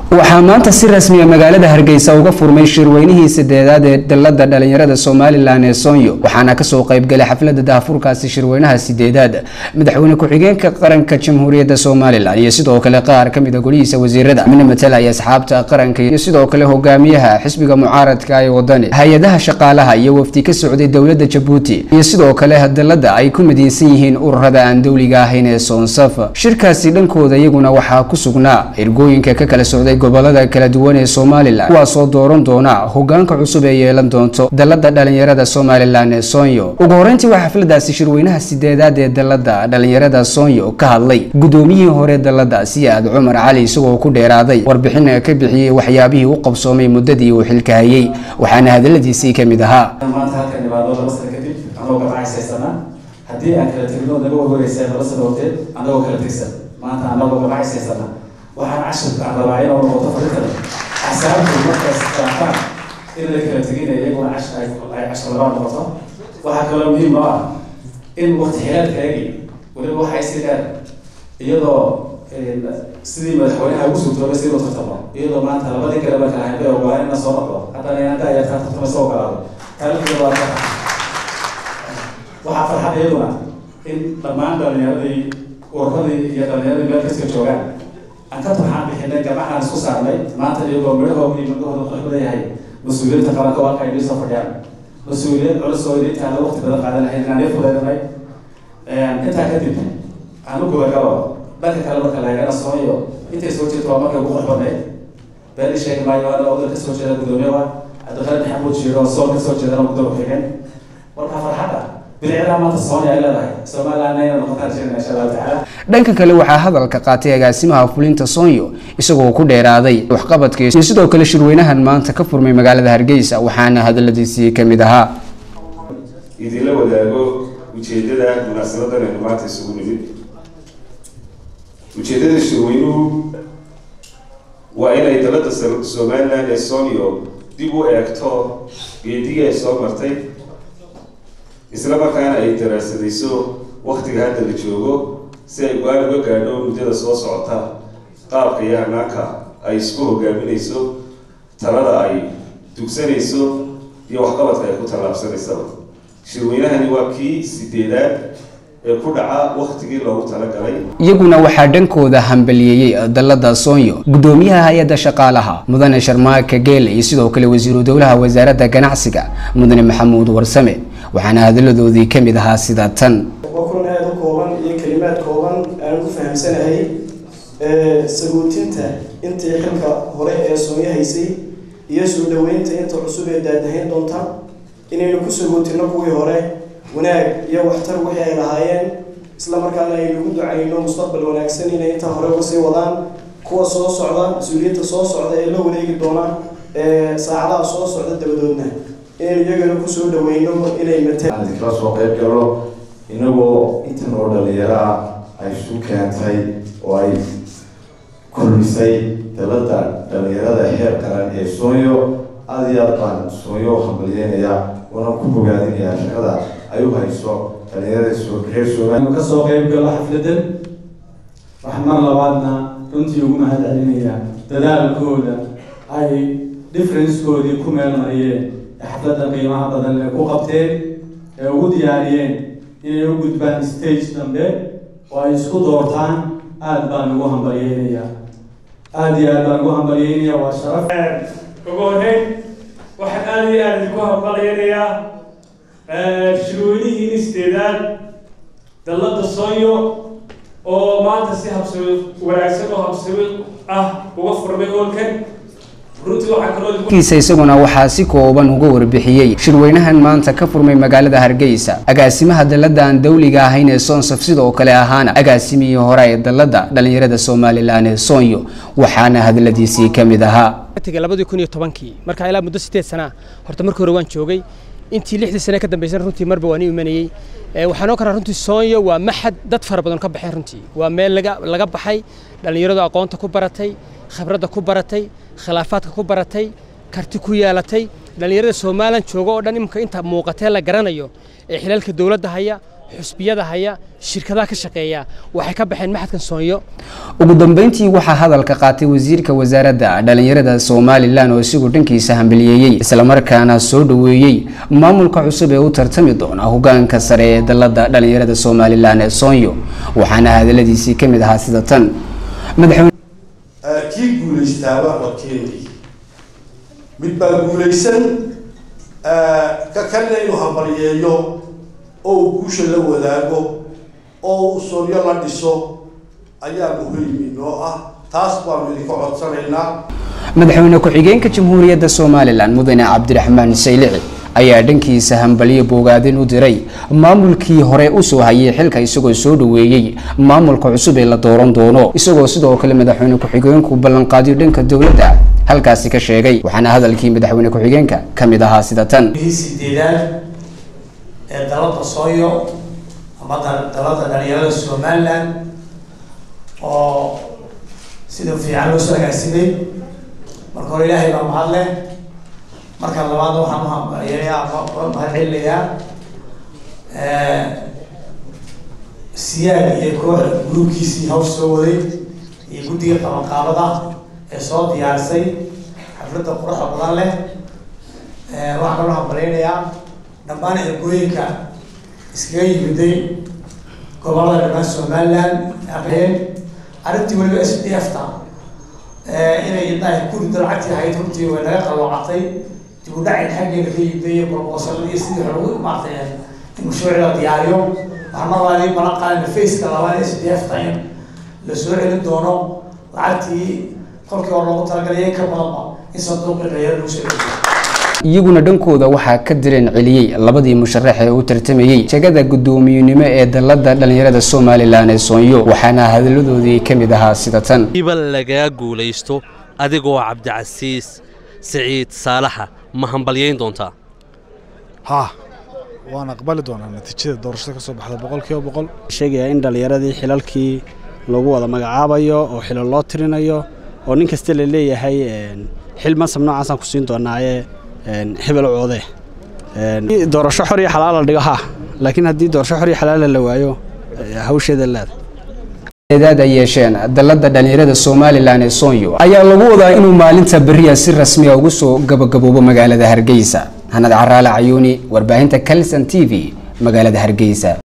waxaa maanta si rasmiya magaalada hargeysa uga furmay shirweynihii sideedaad ee dalada dhalinyarada somalilan ee soonyo waxaana kasoo qeybgalay xaflada daahfurkaasi shirweynaha sideedaad madaxweyne ku-xigeenka qaranka jamhuuriyadda somalilan iyo sidoo kale qaar kamida golihiisa wasiirada mina matalaya asxaabta qaranka iyo sidoo kale hogaamiyaha xisbiga mucaaradka ee wadani hay-adaha shaqaalaha iyo wafdi ka socday dowlada jabuuti iyo sidoo kale dalada ay ku mideysan yihiin ururada aan dowliga ahayn ee soonsaf shirkaasi dhankooda iyaguna waxaa ku sugnaa ergooyinka ka kala socday gobolada kala duwan ee somalilan kuwaasoo dooran doona hogaanka cusub ee yeelan doonto dalada dhalinyarada somalilan ee soonyo ugu horeyntii waa xafladaasi shirweynaha sideedaad ee dalada dhalinyarada soonyo ka hadlay gudoomiyihii hore dalada siyaad cumar cali isagoo ku dheeraaday warbixin ka bixiyey waxyaabihii u qabsoomay muddadii uu xilka hayay waxaana hadaladiisii kamid ahaa haddii aan kala tegno naga warwareysa laba sano horteed anagoo kala tegsan maanta anagoo magacaysaysana waxaan cashirka aan rabaa inuu noqoto fariintana axsaabtu markaas qaafaan in la kala tegina iyaguna ay cashir labaa noqoto waxaa kaloo muhiim oo ah in waqti xilaalkaagi weliba waxay si dheer iyadoo sidii madaxweynaha ugu suurtoobay si loo tartamo iyadoo maanta labadii kale marka ahayn bay ogolaan ina soo noqdo haddana inaan daayartaa tartama soo ogolaado taariikhda waa waxaa farxad iyaduna in dhammaan dhalinyaradii ururadii iyo dhalinyaradii meel kaska joogaan aan ka turxaan bixinay gabacaan isku saarnay maanta iyagoo midhahooda iyo midhahooda quruxda yahay mas-uuliyadda qaranka waa kay soo fadhiyaan mas-uuliyad culus oo idintaana waqti badan qaadan lahayd inaan ii fudeynay intaa kadib aan u gubagalo dhanka kale marka la eegana sooyo intay soo jeedo waa markay ugu qurux badnayd beeni sheegi maayo ana odal kasoo jeeda gudoomiye waa cabdiqaali maxamuud jiiro sool kasoo jeedana gudoomiye xigeen marka farxadda dhanka kale waxaa hadalka qaatay agaasimaha fulinta soonyo isagoo ku dheeraaday waxqabadkiis iyo sidoo kale shirweynahan maanta ka furmay magaalada hargeysa waxaana hadaladiisii kamid ahaa idinla wadaago ujeedada munaasabadan aynu maanta isugu nimid ujeedada shirweynuhu waa inay dalada somalilan ee soonyo dib u eegto geedigii ay soo martay isla markaana ay daraasadayso waktiga hadda la joogo si ay go-aan uga gaadho muddada soo socota qaabka iyo hanaanka ay isku hogaaminayso talada ay dugsanayso iyo waxqabadka ay ku tallaabsanaysaba shirweynahani waa kii sideedaad ee ku dhaca waktigii loogu talagalay iyaguna waxaa dhankooda hambaliyeeyey dalada soonyo gudoomiyaha hay-adda shaqaalaha mudane sharmaaka geele iyo sidoo kale wasiiru dowlaha wasaaradda ganacsiga mudane maxamuud warsame waxaana hadaladoodii kamid ahaa sida tan waa kulan aada u kooban iyo kelimaad kooban aan ku fahamsanahay saguutinta intii xilka hore ee soonya haysay iyo soo dhaweynta inta cusub ee daadahayn doonta inaynu ku saguutino kuwii hore wanaag iyo waxtar wixii ay lahaayeen isla markaana aynu ugu ducayno mustaqbal wanaagsan inay intaa hore uga sii wadaan kuwa soo socda mas-uuliyadda soo socda ee la wareegi doona saacadaha soo socda dabadoodna inaynu iyagana kusoo dhaweyno inay mataan kala soo qayb galo inagoo intan oo dhalinyaraa ay isu keentay oo ay kulmisay dalada dhalinyarada heer qaran ee soonyo aada iyo aad baan soonyo hambalyeynaya waana ku bogaadinayaa shaqada ay u hayso dhalinyarada reer somaliya kasoo qayb galo xafladan waxaan mar labaadna runtii ugu mahad celinayaa dadaalkooda ay differencekoodii ku meel mariyeen xafladda qiimaha badan ee ku qabteen ee ugu diyaariyeen inay u gudbaan stage dambe oo ay isku doortaan aada baan ugu hambalyeynayaa aada iyo aad baan ugu hambalyeynayaa waa sharaf ugu horreyn waxaan aada iyo aada idinku hambalyeynayaa shirweynihiini sideedaad dalladda soonyo oo maanta si habsami wanaagsan oo habsami ah uga furmay hoolkan kiisa isaguna waxaa si kooban uga warbixiyey shirweynahan maanta ka furmay magaalada hargeysa agaasimaha dalada aan dowliga ahayn ee soonsaf sidoo kale ahaana agaasimihii hore ee dalada dhalinyarada somalilan ee soonyo waxaana hadaladiisii kamid ahaa labadii kun iyo tobankii markaa ilaa muddo sideed sana horta markii hore waan joogay intii lixdii sane ka dambeysana runtii marba waan i imanayey waxaan oo karaa runtii soonyo waa maxad dad fara badan ka baxeen runtii waa meel laga laga baxay dhalinyaradu aqoonta ku baratay khibradda ku baratay khilaafaadka ku baratay karti ku yeelatay dhalinyarada somalilan jooga oo dhan imika inta muuqatee la garanayo ee xilaalka dowladda haya xusbiyada haya shirkadaha ka shaqeeya waxay ka baxeen maxadkan soonyo ugu dambeyntii waxaa hadalka qaatay wasiirka wasaaradda dhalinyarada somalilan oo isagu dhankiisa hambaliyeeyey islamarkaana soo dhoweeyey maamulka cusub ee u tartami doona hogaanka sare ee dalada dhalinyarada somalilan ee soonyo waxaana hadaladiisii ka mid ahaa sida tan madaxweyne kii guulaystaaba warkeedii mid baa guulaysan ka kalina inuu hambalyeeyo oo uu guusha la wadaago oo uu soonyo la dhiso ayaa muhiim inoo ah taas baanu idinka codsanaynaa madaxweyne ku-xigeenka jamhuuriyadda somalilan mudane cabdiraxmaan saylici ayaa dhankiisa hambalyo bogaadin u diray maamulkii hore usoo hayay xilka isagoo soo dhoweeyey maamulka cusub ee la dooran doono isagoo sidoo kale madaxweyne ku-xigeenku ballanqaadiyo dhanka dowladda halkaasi ka sheegay waxaana hadalkii madaxweyne ku-xigeenka ka mid ahaa sida tan sideedaad ee dalada sooyo ama dalada dhalinyarada somalilan oo sida fiican loo soo agaasimay marka hore ilaahay baa mahad leh marka labaadna waxaan uhambalyeeyaa mahad celinayaa siyaag iyo koox gruubkiisii hawsh soo waday iyo guddiga qabanqaabada ee soo diyaarisay xafladda quruxda badan leh waxaan kaloo hambalyaynayaa dhammaan ergooyinka iskaga yimiday gobolada dhammaan somaliland aqeen arrintii weliba s d f ta inay indhaha kurido lacagtii ahayd runtii way naga qalloocatay dib u dhacin xaggeena ka yimiday iyo borbosaladii sidii hore ugu imaatay in mashruuci la diyaariyo waxaan mar labaad balan qaadayna faceka labaad s d f ta in la soo celin doono lacagtii kolkii hore loogu talagalay ka badanba in sanduuqii dhalinyaro lagu soo celiyo iyaguna dhankooda waxaa ka direen celiyey labadii musharax ee u tartamayey jegada guddoomiyenimo ee dalada dhalinyarada somalilan ee soonyo waxaana hadalladoodii ka mid ahaa sida tan iba lagaa guulaysto adigoo cabdicasiis siciid saalaxa ma hambalyayn doontaa haa waan aqbali doonaa natiijada doorashada ka soo baxda boqolkiiba boqol sheegaya in dhallinyaradii xilalkii lagu wada magacaabayo oo xilal loo tirinayo oo nin kasta la leeyahay xil mansab noocaasaan ku siin doonaaye hebel coode doorasho xor iyo xalaal la dhigo ha laakiin haddii doorasho xor iyo xalaal la waayo hawsheeda leeda eedaad ay yeesheen dalada dhalinyarada somalilan ee soonyo ayaa lagu wadaa inuu maalinta beriya si rasmi a ugu soo gabagaboobo magaalada hargeysa hanad caraale cayuuni warbaahinta calson t v magaalada hargeysa